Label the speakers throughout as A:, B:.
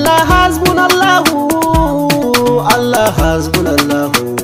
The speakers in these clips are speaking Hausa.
A: Allah hasbunallahu Allah hasbunallahu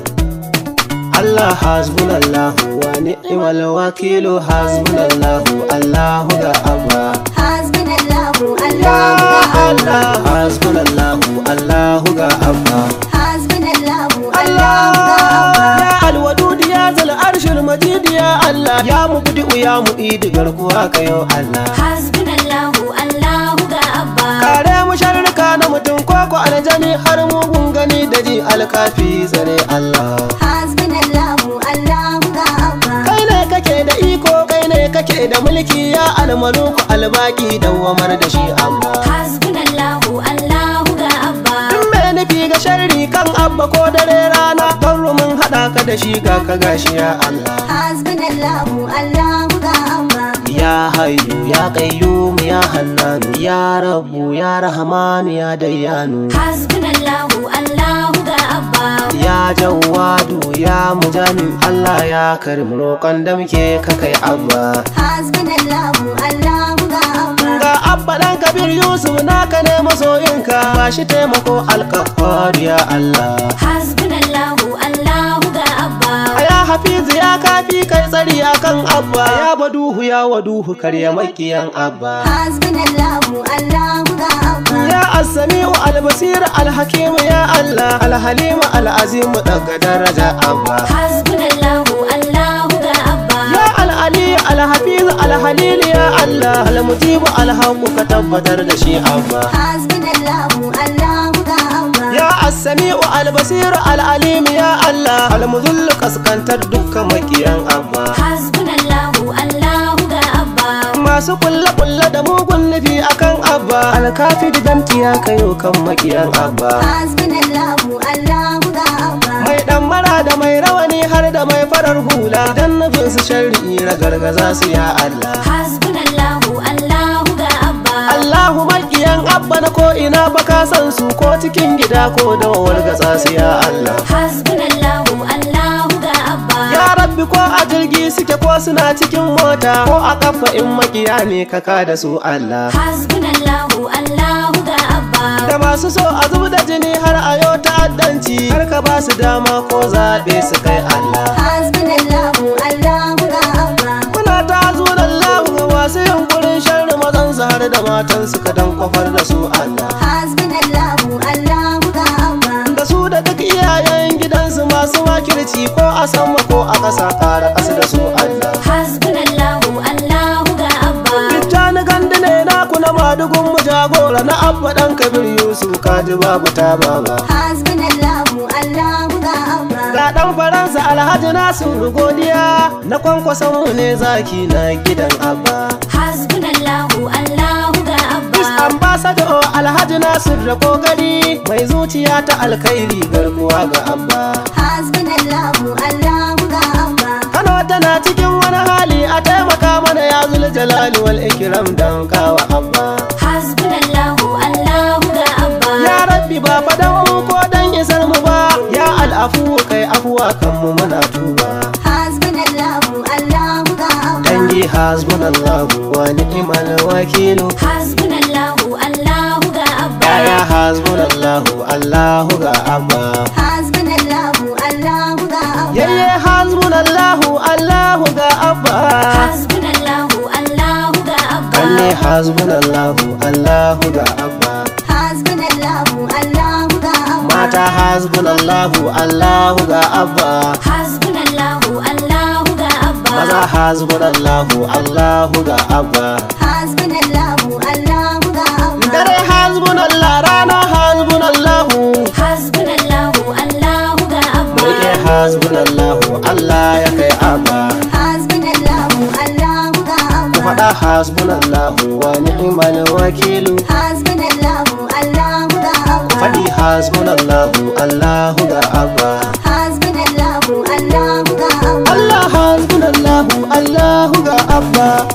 A: Allah hasbunallahu wa ni'mal wakilu hasbunallahu Allahu ga abba
B: Hasbunallahu
A: Ya
B: Allahu
A: Allah hasbunallahu Allahu ga abba
B: Hasbunallahu
A: Allah
B: Allahu
A: ya alwadud ya zal arshil majid ya Allah ya mubdi ya mu'id garkuwa kayo Allah
B: Hasbunallahu Allahu ga Abba
A: kare mu sharrika na mutum koko aljani har mugun gani da ji alkafi tsare Allah
B: Hasbunallahu Allahu ga Abba
A: kai ne kake da iko kai ne kake da mulki ya almaluku albaki dawamar da shi amma
B: Hasbunallahu Allahu ga Abba
A: Duk mai nufi ga sharri kan abba ko dare rana Barru mun haɗa ka da shi ga ka gashi ya Allah
B: Hasbunallahu Allahu ga Abba
A: Ya hayyu ya qayyum ya hannanu ya rabbu ya rahmanu ya dayyanu
B: Hasbunallahu Allahu ga Abba
A: Ya jawadu ya mujani Allah ya karim roƙon da muke ka kai abba
B: Hasbunallahu Allahu ga Abba
A: Ga abba ɗan kabir Yusuf naka ne masoyinka ba shi taimako alkafar ya Allah
B: Hasbunallahu Allahu ga Abba
A: Ya hafizu ya kafi kai tsari akan abba ya baduhu ya waduhu karya makiyan abba
B: Hasbunallahu Allahu ga Abba
A: Ya as-sami'u al-basir al-hakim ya Allah al-halim al-azim daga daraja abba
B: Hasbunallahu Allahu ga Abba
A: Ya al-ali al-hafiz al-halil ya Allah al-mujib al-haqq ka tabbatar da shi abba
B: Hasbunallahu Allahu ga Abba
A: Ya as-sami'u al-basir al-alim ya Allah al-mudhill kaskantar dukkan makiyan abba
B: Hasbunallahu Allahu ga Abba
A: masu kulle-kulle da mugun nufi akan abba alkafi da damti ya kayo kan makiyan abba
B: Hasbunallahu Allahu ga Abba
A: mai dan mara da mai rawani har da mai farar hula dan nufin su sharri ragargaza su ya Allah
B: Hasbunallahu Allahu ga Abba
A: Allahu makiyan abba na ko ina baka san su ko cikin gida ko da wargatsa su ya Allah
B: Hasbunallahu Allahu ga Abba
A: ya rabbi ko a jirgi suke ko suna cikin mota ko a kafa in makiya ne ka da su Allah
B: Hasbunallahu Allahu ga Abba
A: da masu so a zub da jini har a yau ta'addanci har ka ba su dama ko zaɓe su kai Allah
B: Hasbunallahu Allahu ga Abba
A: Muna ta zuwan lahu ga masu yunkurin sharri mazan su har da matan su ka dan kwafar da su Allah
B: Hasbunallahu Allahu ga Abba
A: da su da duk iyayen gidansu masu makirci ko a sama ko a ƙasa ƙara ƙasa da su Allah
B: Hasbunallahu Allahu ga Abba
A: Tijjani gandu ne naku na madugun mu jagora na abba ɗan kabir Yusuf kaji babu ta baba
B: Hasbunallahu Allahu ga Abba
A: Ga ɗan Faransa Alhaji Nasiru godiya na kwankwason mu ne zaki na gidan abba
B: Hasbunallahu Allahu ga
A: Peace
B: Abba
A: Ambassador Alhaji Nasir da kokari mai zuciya ta alkhairi garkuwa ga abba
B: Hasbunallahu Allahu ga Abba
A: Kano tana cikin wani hali a taimaka mana ya zul jalali wal ikram dan kawa abba
B: Hasbunallahu Allahu ga Abba
A: Ya rabbi ba fadan mu ko dan isar mu ba ya al'afu kai afuwa kan mu muna tuba
B: Hasbunallahu Allahu ga Abba
A: dangi hasbunallahu wa ni'mal wakilu
B: Hasbunallahu Allahu ga Abba
A: ya hasbunallahu Allahu ga abba
B: Hasbunallahu Allahu ga Abba
A: yayye hasbunallahu Allahu ga abba
B: Hasbunallahu Allahu ga Abba
A: Kanne hasbunallahu Allahu ga abba
B: Hasbunallahu Allahu ga Abba
A: Mata hasbunallahu Allahu ga abba
B: Hasbunallahu Allahu ga Abba
A: Maza hasbunallahu Allahu ga abba
B: Hasbunallahu Allahu ga Abba
A: Dare hasbunallah rana hasbunallahu
B: Hasbunallahu Allahu ga Abba
A: Mulke hasbunallahu Allah ya kai abba
B: Hasbunallahu Allahu ga
A: Ku
B: Abba
A: faɗa hasbunallahu wa ni'mal wakilu
B: Hasbunallahu Allahu ga Abba
A: Faɗi hasbunallahu Allahu ga abba
B: Hasbunallahu Allahu ga Abba
A: Allah hasbunallahu Allahu ga abba